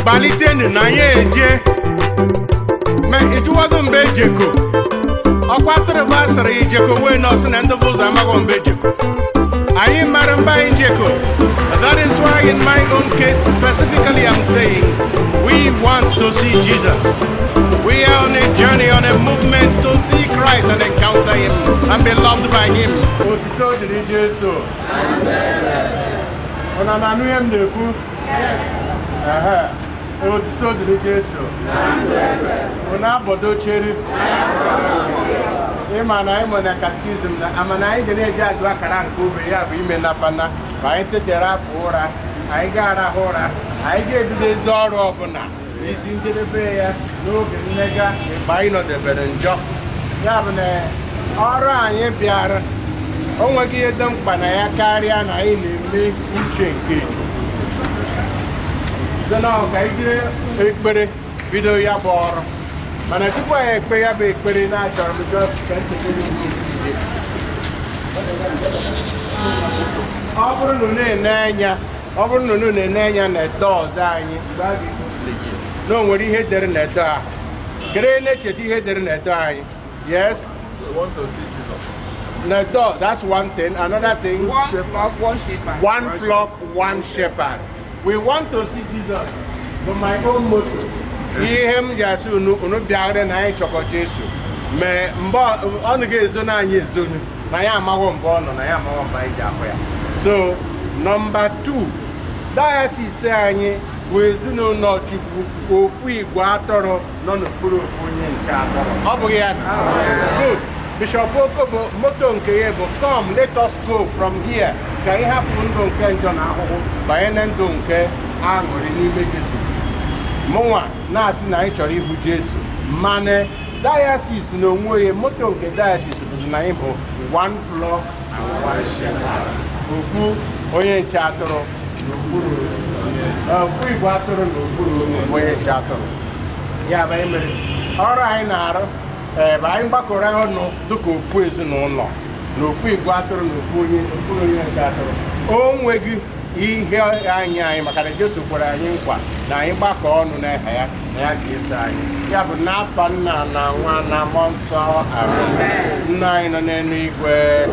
gbalitenu na ya eje ma ịjụwado mgbe ejeko ọkwa atụrụ bụ asịrị ijeko wee nọsị na ndị bụ ụzọ amaghọ mgbe ejeko anyị mara mgbe anyị jeko that is why in my own case specifically i'm saying we want to see jesus we are on a journey on a movement to see christ and encounter him and be loved by him otito dịrị jesu ụna na anụ ihe m na-ekwu Ehe. otito dịrị jesu ụna abọdochere ịma na anyị nwere na katikizm na ama na anyị ga na-eji agụ akara nke obe ya bụ ime nafana ma anyị tetere afọ ụra anyị ga-arahụ ụra anyị ga-ebido ezi ọrụ ọbụla n'isi njedebe ya n'oge mmega mgbe anyị nọdebere njọ ya bụ na ọrụ anyị bịara o nweghị ihe dị mkpa na ya karịa na anyị na-eme uche nke Chukwu site na ọ ka anyị jiri ekpere bido ya bụ ọrụ mana tupu anyị ekpe ya bụ ekpere na-achọrọ m just ka nchekere ije ọ bụrụ na unu na-ene anya ọ bụrụ na unu na-ene anya na edo ọzọ anyị mgbe a ga-eji na o nwere ihe dere na edo ahụ kere na-echeta ihe dere na edo anyị yes We want to see Jesus. na edo that's one thing another thing One flock, one shepherd. one flock one shepherd we want to see jesus but my own motto ihe m ji asị unu unu bịara na anyị chọkọ jesu mee mgbe ọ- ọ ga-ezo na anyị ezonu na ya amaghọ mgbe ọ nọ na ya amaghọ mgbe anyị ji ahụ ya so nọmba 2 dayasis anyị bụ ezinụlọ chukwu ofu igwe atọrọ nọ n'okpuru ofu onye nche atọrọ ọ bụghị ya na good bishọp okobo moto nke ya bụ come let us go from here ka anyị hapụ ndụ nke njọ na ahụhụ banye na ndụ nke aṅụrị n'ime jesu kristi mụnwa na-asị na anyị chọrọ ịhụ jesu mana dayasis na onwe ya moto nke dayasis bụzi na anyị bụ one flock and one shepherd okwu onye nche atụrụ n'okpuru okwu igwe atụrụ n'okpuru onye nche atụrụ ya bụ anyị mere ọrụ anyị na-arụ ee bụ anyị gbakọrọ ọnụ dịka ofu ezinụlọ na ofu igwe atụrụ na ofu onye okpuru onye nke atụrụ o nweghị ihe anyị anyị maka na Jesu kwere anyị nkwa na anyị gbakọ ọnụ n'aha ya na ya ga-eso anyị ya bụ n'afa nna na nwa na mmụọ nsọ amen nna anyị nọ n'elu igwe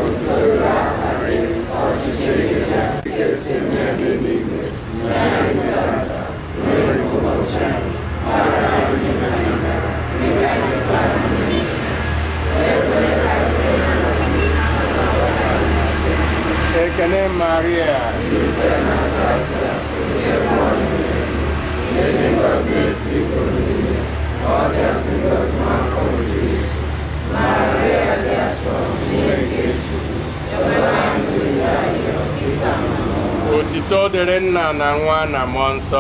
ekene maria otito dịrị nna na nwa na mmụọ nsọ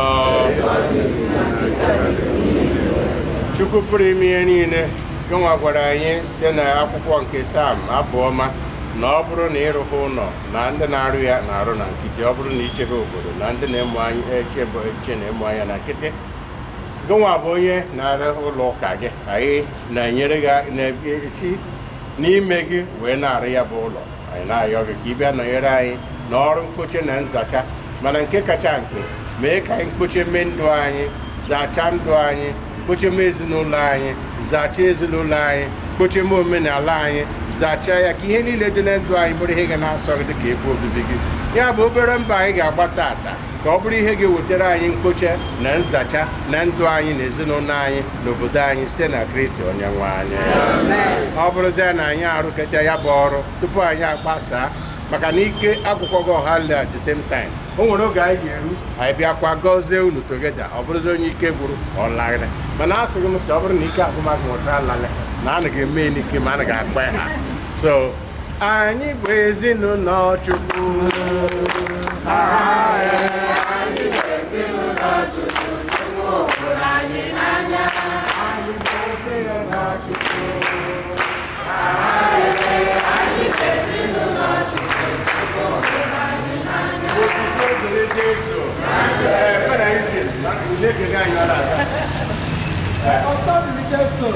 chukwu pụrụ ime ihe niile gịnwa gwara anyị site n'akwụkwọ nke sam abụọma na ọ bụrụ na ịrụkwa ụlọ na ndị na-arụ ya na-arụ na nkịtị ọ bụrụ na ichebe obodo na ndị na-emu anya echebe eche na-emu anya na nkịtị gịnwa bụ onye na-arụ ụlọ ụka gị anyị na-enyere gị na-esi n'ime gị wee na-arụ ya bụ ụlọ anyị na-ayọ gị ka ị bịa nọnyere anyị n'ọrụ mkpoche na nzacha mana nke kacha nke mee ka anyị mkpoche mee ndụ anyị zachaa ndụ anyị kpoche mee ezinụlọ anyị zachaa ezinụlọ anyị kpoche mee omenala anyị zachaa ya ka ihe niile dị na ndụ anyị bụrụ ihe ga na-asọ gị dịka ebe obibi gị ya bụ obere mba anyị ga-agba tata ka ọ bụrụ ihe ga-ewetara anyị mkpoche na nzacha na ndụ anyị na ezinụlọ anyị na obodo anyị site na kristi onye nwe anyị ọ bụrụzie na anyị arụkọta ya bụ ọrụ tupu anyị agbasaa maka na ike akwụkwọ gị ọha le at the same time o nwere oge anyị ga-eru anyị bịakwa gọzie unu togeda ọ bụrụzi onye ike gwụrụ ọ lagharị mana a sịghị m ka ọ bụrụ na ike agụmagụ nwetara lalị na a ga-eme ya n'ike ma a ga-akpa ha so anyị bụ ezinụlọ chukwu Jesu. Ee, fada ije, na ule kega anyị ọla aga. Ọtọ dị Jesu.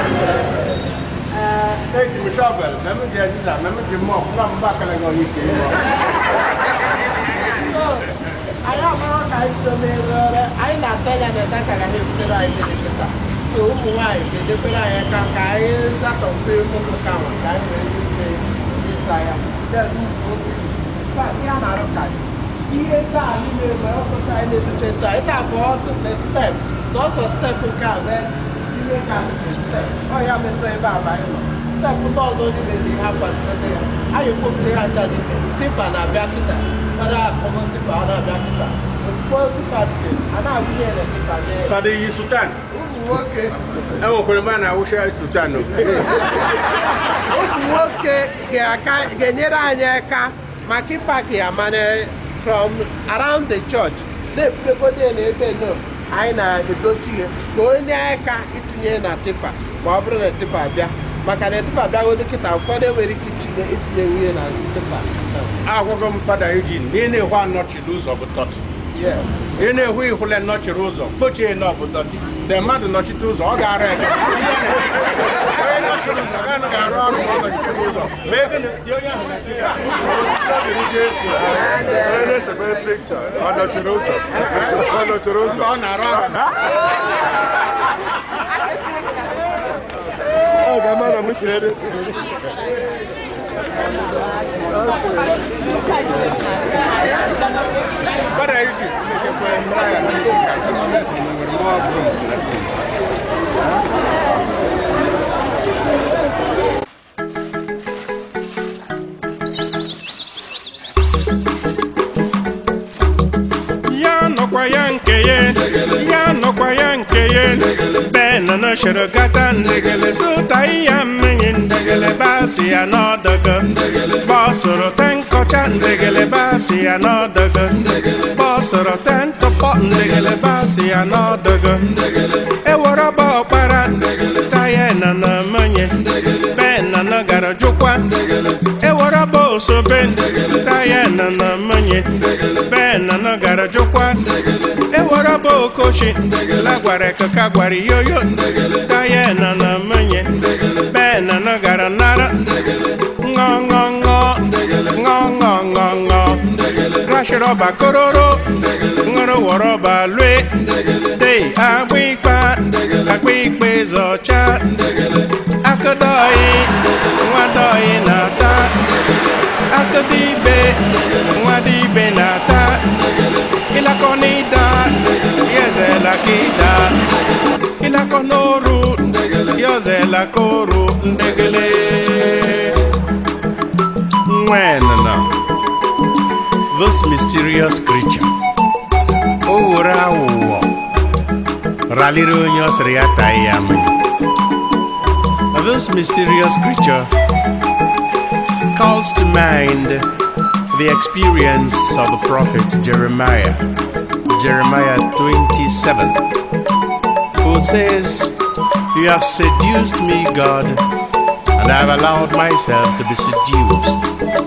eji m shọvel na m ji aziza na m ji mmụọ fụla mgbe akara gị onye ike ịrụ Anyị amara ka anyị domere anyị na-atọ anya na-eta ka agaghị ebutere anyị mmiri kịta so ụmụ nwaanyị ga-edekwere anyị aka ka anyị zatọfe ụmụ ka nwa ka anyị wee ike ịsa ya Then ụmụ nwoke, in fact, ihe a na-arụ ka dị. ihe taa niile mgbe ọ kwụsị anyị na-etuche ntụ anyị taa bụ ọtụtụ step sọsọ step nke a mee ihe ka step ọ ya metụ ebe a anyị nọ step ndị ọzọ niile dị ha kwadobe ya anyị kwopụrụ ha ncha niile tipa na-abịa kịta fada akpọgo tipa ọ na-abịa kịta ozugbo tipa dị a na-abụnye na tipa nye ya Fada iyi sultan. ụmụ nwoke enwekwara ebe a na-awụcha sultan o. ụmụ nwoke ga-aka- ga-enyere anyị aka maka ịpaki ya mana from around the church na-ebudogode n'ebe nọ anyị na-edosi ihe ka onye aka itinye na tipa ma ọ bụrụ na tipa bịa maka na tipa bịagodo kịta ụfọdụ enwere ike itinye itinye ihe na tipa agwago m fada ejin na ị na-ehụ anọchiri ụzọ bụ tọtị yes ị na-ehụ ihụle nọchiri ụzọ kpochie na ọ bụ dọtị te mmadụ nọchite ụzọ ọ ga-arụ ege Ihe na- onye nọchiri ụzọ gaanụ ga-arụ ọrụ ma ọ nọchite ụzọ ma ego na ti onye ahụ na di ya Otuto dịrị Jesu. Onye na-esebe pikchọ ọ nọchiri ụzọ ọ nọchiri ụzọ Mba, ọ na-arụ ọrụ ọ ga-ama na m chere fada ejin na-echekwa ndị agha si ka nwere mmụọ bụrụ msiri ya nọkwa ya nke ya ya nọkwa ya nke ya ben na shiri gata sụta ya mmiri basi ya n'ọdọgọ bọsụrụ te nkọcha basi ya n'ọdọgọ bọsụrụ te ntụpọ basi ya n'ọdọgọ ewere ọba ọkpara taya na na mmanye ben na gara jụkwa ewere ọba osobe taya na na mmanye ben na gara jụkwa ewere ọba okochi la gwara ekeka gwara yoyo taya na na mmanye ben na gara nara ṅọ ṅọ ṅọ ṅọ ṅọ ṅọ ṅọ rashiri ọba kororo ṅụrụ wọrọ ọba lue tei agba ikpa agba ikpe zọcha akụdọị nwadọị na-ata akụdịbe nwadịbe na-ata ịlakọ n'ịda yezela ka ịda ịlakọ n'oru yozela ka oru ndegele nwenna this mysterious creature o were awụwọ raliri onye ọ sịrị ya taghị ya mmiri this mysterious creature calls to mind the experience of the prophet Jeremiah, Jeremiah 27, who says, You have seduced me, God, and I have allowed myself to be seduced.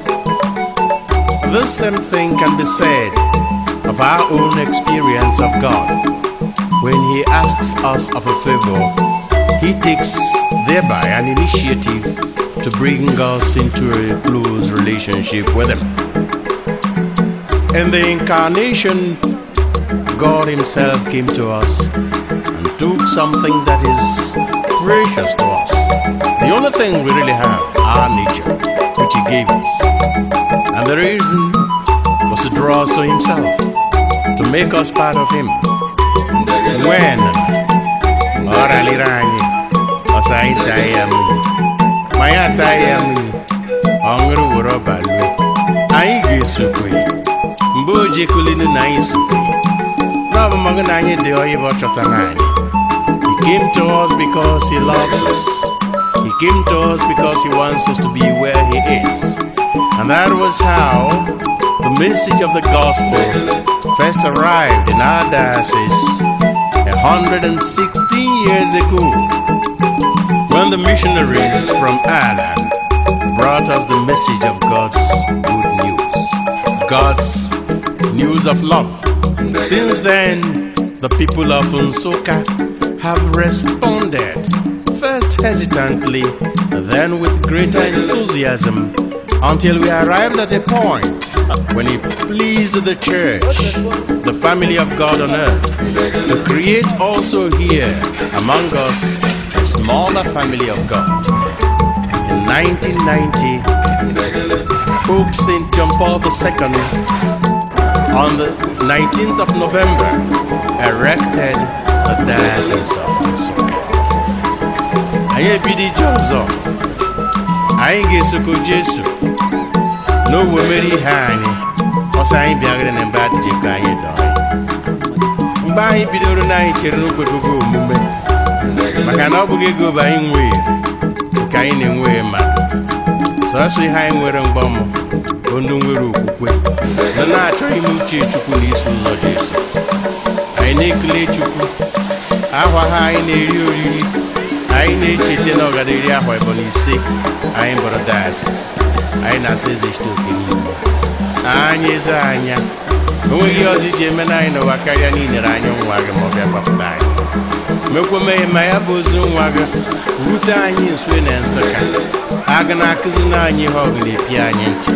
This same thing can be said of our own experience of God. When He asks us of a favor, He takes thereby an initiative to bring us into a close relationship with Him. In the incarnation, God Himself came to us and took something that is precious to us. The only thing we really have, our nature, which He gave us. And the reason was to draw us to Himself, to make us part of Him. When ọ raliri anyị ọsọ anyị taa ya mmiri ma ya taa ya mmiri ọ ṅụrụ were ọba lue anyị ga-esokwe mgbe o jekulinu na anyị sokwe n'ọbụmọgụ na anyị dị ọyịbọ chọtara anyị he came to us because he loves us he came to us because he wants us to be where he is and that was how the message of the gospel first arrived in our diocese 116 years ago when the missionaries from Ireland brought us the message of God's good news, God's news of love. Since then, the people of Unsoka have responded, first hesitantly, then with greater enthusiasm, until we arrived at a point when it pleased the church, the family of God on earth, to create also here among us a smaller family of God. In 1990, Pope St. John Paul II, on the 19th of November, erected the Diocese of Nsukka. Anyị ebido ije ọzọ, anyị ga-esoko Jesu n'owe mere ihe anyị, ọsọ anyị bịagara na mbe adịje ka anyị dọọ ya. mgbe anyị bidoro na anyị chere n'okwegogo omume maka na ọ bụghị ego bụ anyị nwere nke anyị na-enweghị mmadụ sọsọ ihe anyị nwere mgbamụ bụ ndị nwere okwukwe na na-achọghị ime uche chukwu na iso ụzọ Jesu anyị na-ekele chukwu ahwa ha anyị na-eri oriri anyị na-echeta na ọgada iri ahwa ịbụ na ise anyị bụrụ diocese anyị na-asa eze chite oke niile anyị eze anya onweghị ihe ọzọ iji eme na anyị n'ụwa karịa n'inere anya nwa gị ma ọ bịa gbapụta anyị mekwa meghe ma ya bụ ozu nwa gị rute anyị nso na nsụka aga na-akụzi na anyị ihe ọgụ na-epi anyị ntị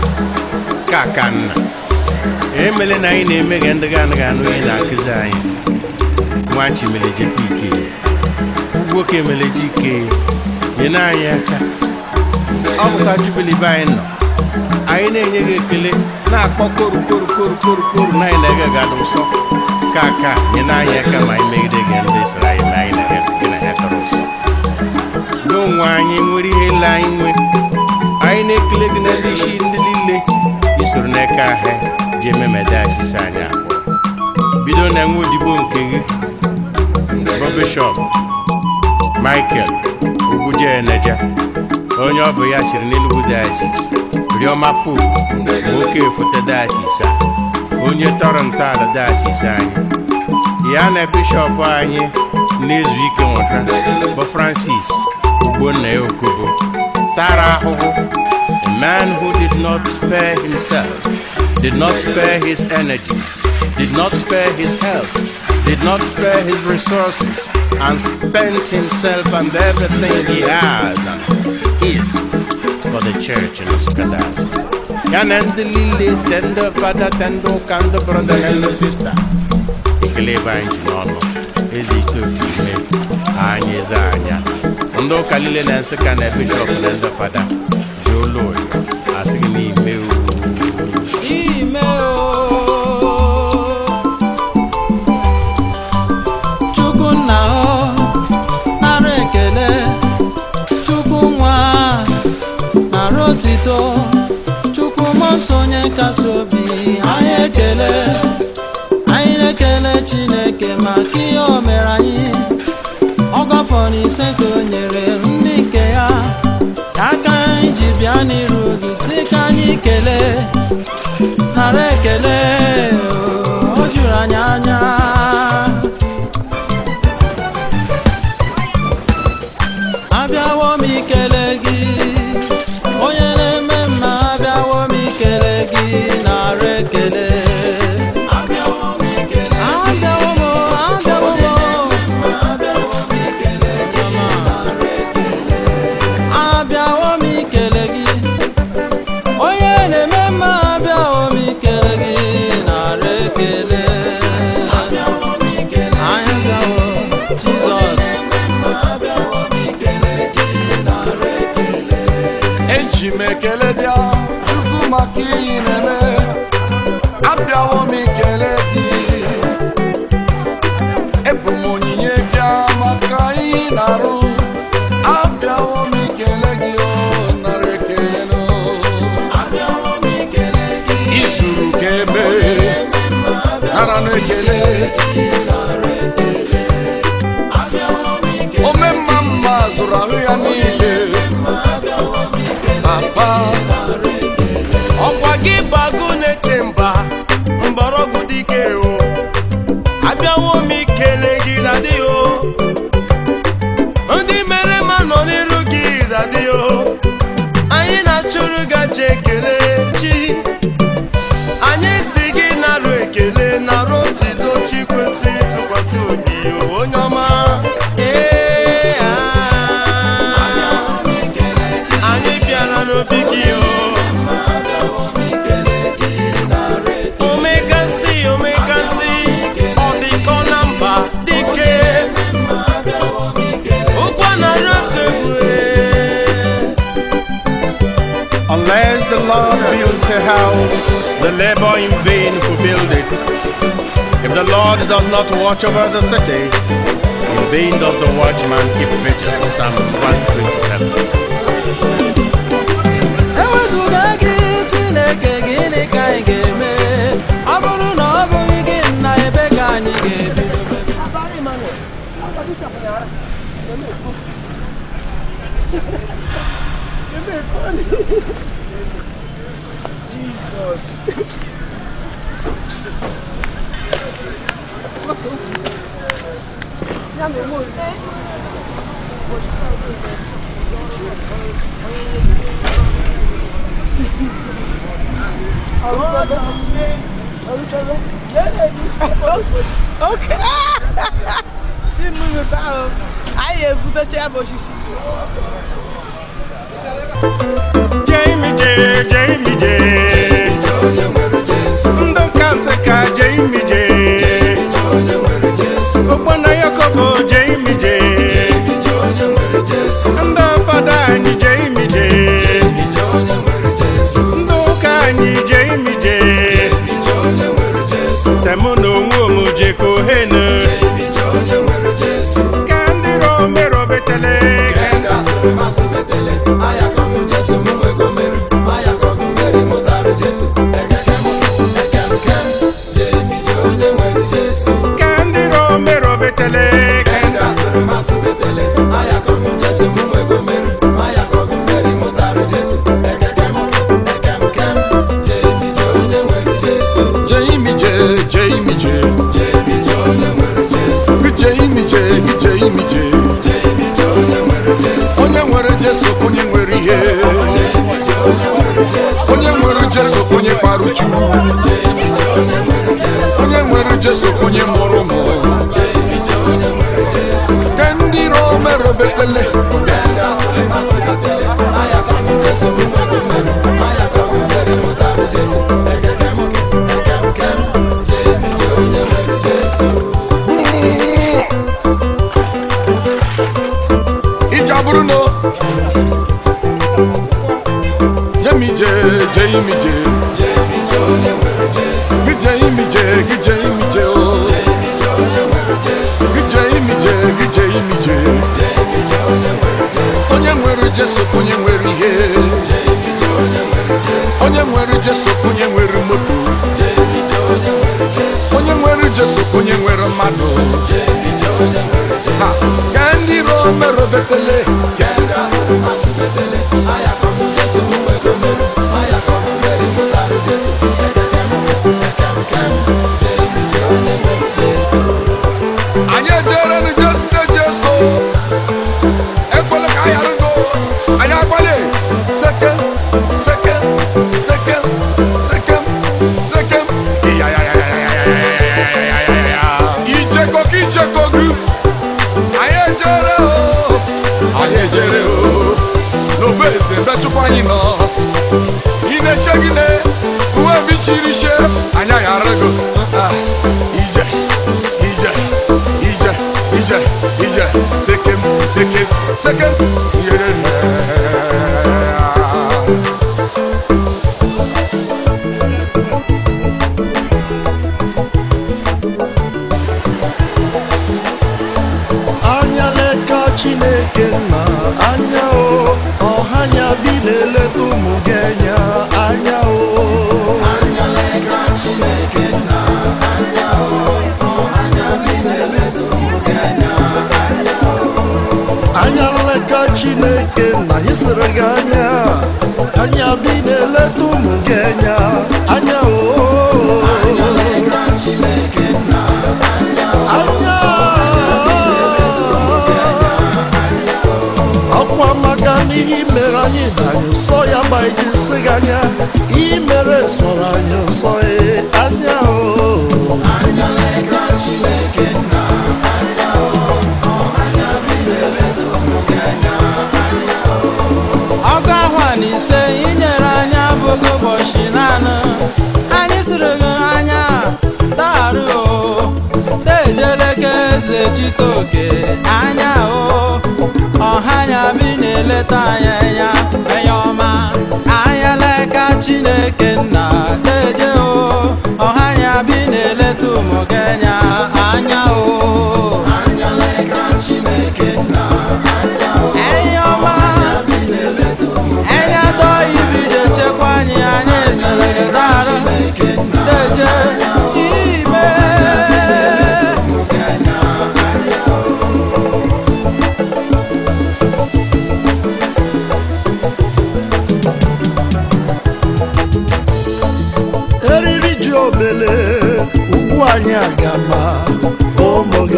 ka ka nna emele na anyị na-emeghe ndị ga anaghị anụ ihe na-akụzi anyị nwachi mere jepe ike nwoke mere jike nyere anyị aka ọ bụkwa jubili be anyị nọ anyị na-enye gị ekele na-akpọ koru koru koru koru koru na anyị na-ege gadụ nsọ ka aka nye na anyị aka ma anyị megide gị ndị soro anyị na anyị na gị na ya tọrọ nsọ gị onwe anyị nwere ihe ile anyị nwe anyị na-ekele gị na ndị isi ndị niile isoro n'aka ahịa ji ememe dayọsis anyị abụọ bido na nwa odibo nke gị bụ bishọp michael ugwujeneja onye ọ bụ ya chịrị n'Enugu diocese Rioma Pope nwoke foto diocese a onye tọrọ ntọala diocese anyị ya na bishọp anyị na-ezu ike nweta bụ Francis Ogbonna Okobo tara ahụhụ a man who did not spare himself did not spare his energies did not spare his health did not spare his resources and spent himself and everything he has and is for the church in Nsukka Diocese. Ya na ndị niile tende fada tende ụka ndị brọda na ndị sista ekele ebe anyị ji n'ọnụ ezi ite oke ime anyị eze anya ndị ụka niile na Nsukka na bishọp na ndị fada ji olu oyo asị gị n'ime ime o chukwu nna o nara ekele chukwu nwa nara otito chukwu mmụọ nsọ onye kasị obi anyị ekele anyị na-ekele chineke maka ihe o mere anyị ọgọfọ na ise ka o nyere ndị nke ya ka aka anyị ji bịa n'iru gị si ka anyị kelee nara ekele o juru anyị anya abịawo m ikele gị onye na-eme mma abịawo m ikele gị nara ekele abịawo m abịawo m abịawo m ikele gị nara ekele abịawo m ikele gị onye na-eme mma abịawo m ikele gị nara ekele anyị abịawo jizọs eji m ekele bịa chukwu maka iyi na-eme abịawo m ikele gị ebu m onyinye bịa maka iyi na-arụ abịawo m ikele gị o nara ekele no izuru ka ebe nara na ekele ome mma mma zụrụ ahụ ya niile papa ọkwa gị bagụ na-eche mba mgbọrọgwụ dike o abịawo m ikele gị dadi o ndị mere ma nọ n'iru gị dadi o anyị na-achụrụ gaji ekele chi anyị si gị narụ ekele narụ otito chi kwesị tụkwasị obi o onye ọma Ee, ah. anyị bịara n'obi gị o omekasị omekasị ọ dịkọ na mba the labor in vain who build it. If the Lord does not watch over the city, in vain does the watchman keep vigil. Psalm 127. ewezụga gị chineke gịnị ka anyị ga-eme ọ bụrụ na ọ bụghị gị nna ebe ka anyị ga-ebido oke si mmiri ụtọ ahụ anyị ebutecha ya bụ osisi Jamie J, Jamie J. Ndụ kansa ka Jamie J. Ụgbọna Yakobo Jamie J. Ndị fada anyị Jamie J. Ndị ụka anyị Jamie J. Temu na onwe m Jekohenu. Ka ndị Romero betele. Ka ndị Romero betele. Jamie J, Jamie J, Jamie J, Jamie J. Onye nwere Jesu onye nwere ihe. Onye nwere Jesu onye kpara uchu. Onye nwere Jesu onye mụrụ ụmụ. Ka ndị Romero betele. Ije abụrụ na Jamie J, Jamie J. Gị Jamie J, gị Jamie J, oh. Gị Jamie J, gị Jamie J. Onye nwere Jesu onye nwere ihe. Onye nwere Jesu onye nwere moto. Onye nwere Jesu onye nwere mmadụ. Ha, ka ndị Romero betele. anyị ejere n'jesite jeso ekwela ka anyị arụgo anyị agbalị seke seke seke seke seke icheko ka icheko gị anyị ejere o anyị ejere o n'obe eze ebe chukwu anyị nọ ị na-eche gị ne uwe bichiri ishe anyị aghara go Ah, ije ije ije ije ije sekem sekem sekem yeah. anya leka chineke nna anya o ọhanya bi na-eleta ụmụ gị anya anya o anya nleka chineke nna ịsịrị gị anya anya bi na-eleta ụmụ gị anya anya o anya ọkwa maka n'ihe i mere anyị danyị nsọ ya ma iji nsị gị anya ihe i mere sọrọ anyị nsọ ee, anya o ọgụ ahụ a na ise inyere anyị abụghị ụbọchị naanị anyị siri gị anya darụ o dejeleke eze chitoke anya o ọhanya bi na-eleta anyị anya enye ọma anya leka chineke nna deje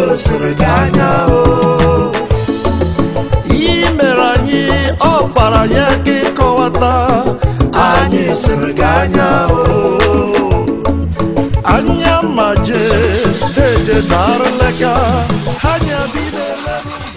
gosiri gị anya o ihe mere anyị ọ kpara ya ka ịkọwata anyị siri gị anya o anya ma jee deje darụleka ha nyabidele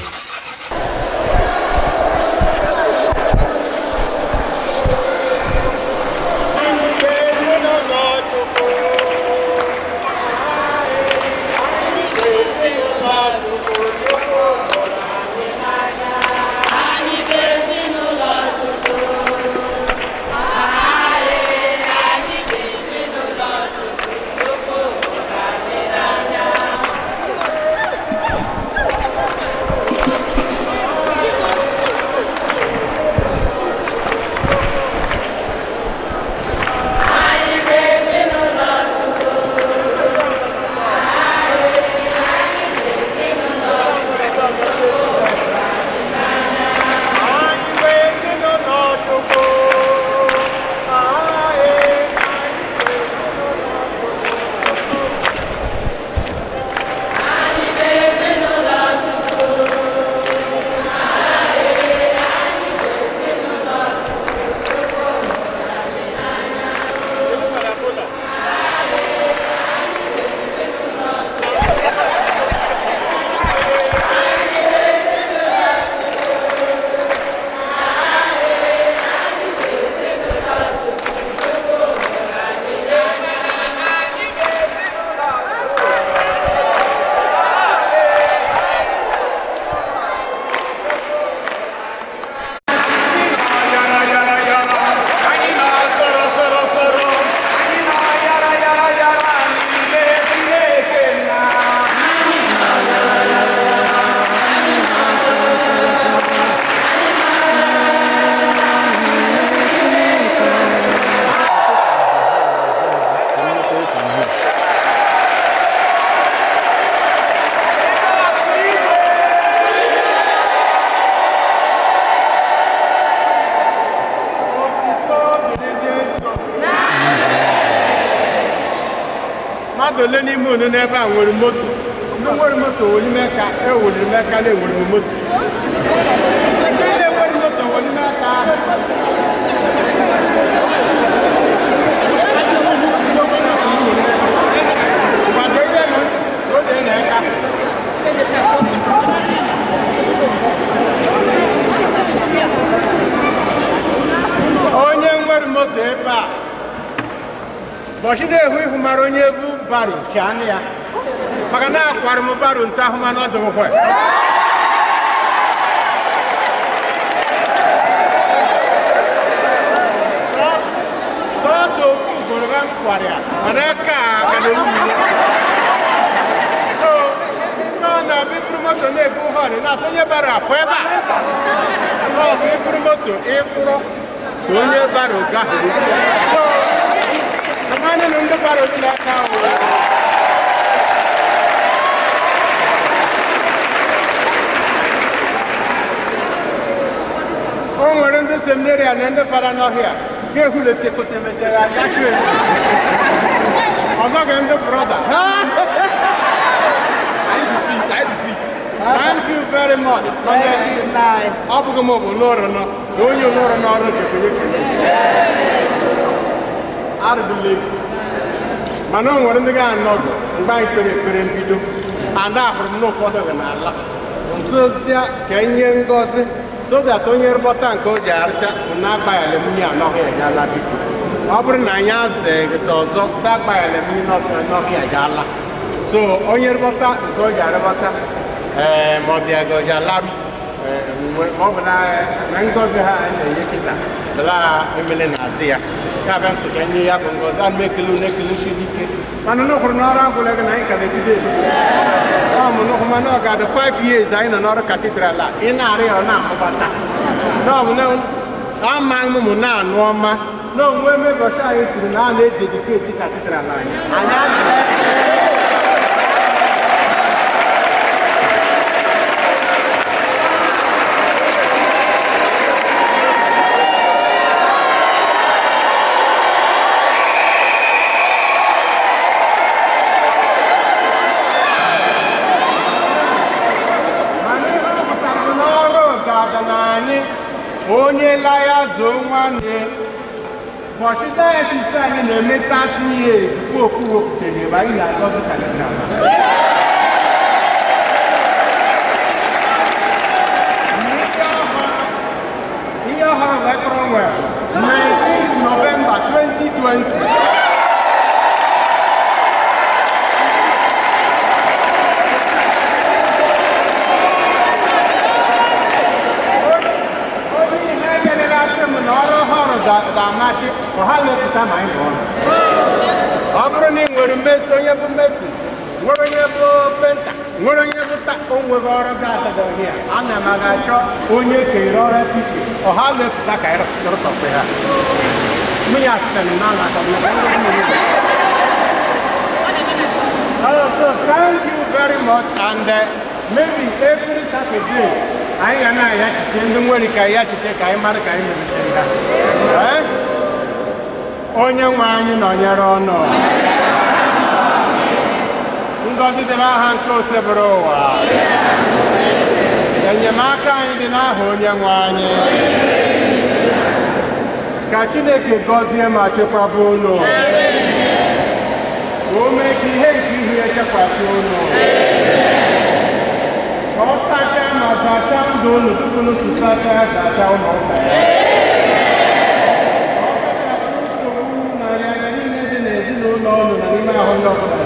mmadụ ole n'ime unu n'ebe a nwere moto ndị nwere moto were ime ka ewere ime ka na-ewere m moto ndị na-enwere moto were ime ka gbado ihe nụ ntị oge na-eka onye nwere moto ebe a bọchị na-ehu ihu mara onye ebu baro chi anụ ya maka na akwara m baro nta ahụ mana ọ dịghịkwa sọọsọ ofu ugboro ka m kwara ya mana aka ka na-ewu mmiri so ọ na-abịa iburu moto na-ebu họn na-asonye baro afọ ebe a ọ bụ iburu moto ịkwụrụ ka onye baro gahụrụ so Kemana nunda baru ni nak tahu. O nwere ndị seminari a na ndị fara n'ọhịa ga-ehule tekote mejere anya kresi ọzọ ga ndị brọda Thank you very much. Ọ bụghị m bụ n'ụrụ nọ na onye n'ụrụ n'ọrụ jekwere arụdụla egwu mana o nwere ndị ga-anọdụ mgbe anyị kpere ekpere mbido ada ahụrụ m na ụfọdụ gị n'ala nsozie ka enye ngozi so that onye rụbọta nke o ji arịcha na agbaghara mmiri anọghị ejala biko ọ bụrụ na anyị azee gịta ọzọ sa agbaghara mmiri n'ọhịa ejala so onye rụbọta nke o ji arụbọta ee ma ọ dị aga o ji alarụ ma ọ bụ na na ngozi ha anyị na-enye kịta bela emele na-azị ya ka abịa nso ka nye ya bụ ngozi ana m ekele unu ekele shi ike mana n'ụkwụrụ n'ọrụ agwụla gị na anyị ka na-ebido ebido ọ mụ n'ụkwụ mana ọ ga-adị 5 years anyị nọ n'ọrụ katidral a ị na-arị ya ọ na-amụbata n'ọbụ na ama mụmụ na-anụ ọma na onwe mebọchi anyị kwuru na a na-edediketi katidral anyị anyị onye la ya zoo nwanne ụbọchị dayasis anyị na-eme 30 years popu wepụtara ebe anyị na-agọzi kalenda ihe ọhụrụ lekọrọ nwere 19 November 2020 onye ihe enyerela asị m na ọrụ ọhụrụ ga- ga-amasị ọha na-echeta ma anyị nọ ọ bụrụ na ị nwere mmesi onye bụ mmesi nwere onye bụ penta nwere onye bụ ta o nwere ọrụ ga-adọghị ya ana m aga achọ onye kere ọrụ echiche ọha na-efụta ka anyị rụtọkwa ha mmiri asịtara na alaka m na ndị mmiri Oh, so thank you very much and uh, maybe every Saturday anyị ga na-ayachite ndị nwere ka ayachite ka anyị mara ka anyị meritere ha Eh? onye nwe anyị nọnyere ọnụ ngọzi dịrị aha nke osebere ụwa enyemaka anyị dị n'aha onye nwe anyị ka chineke gọzie ma chekwaba unu ka o mee ka ihe nke ihu ya chekwasị unu ka ọ sachaa ma zachaa ndụ unu tupu unu si sachaa zachaa ụlọ ụka ya Ka ọ sachapụ nsogbu na nrịanrịa niile dị n'ezinụlọ unu na n'ime ahụ ndị ọbụla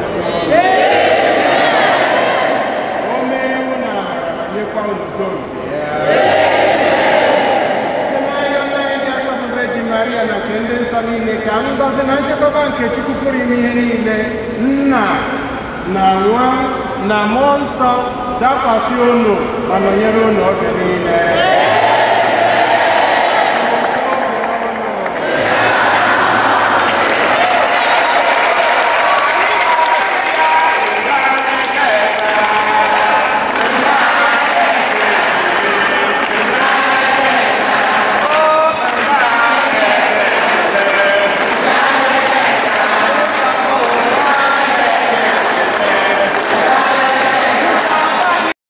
o mee iwu na amara ma nyekwa unu udo nke ya site n'anya nna anyị dị asọ bụ Virgin Maria na nke ndị nsọ niile ka ngọzi na nchekwaba nke Chukwu pụrụ ime ihe niile nna na nwa na mmụọ nsọ dakwasị unu ma nọnyere unu oge niile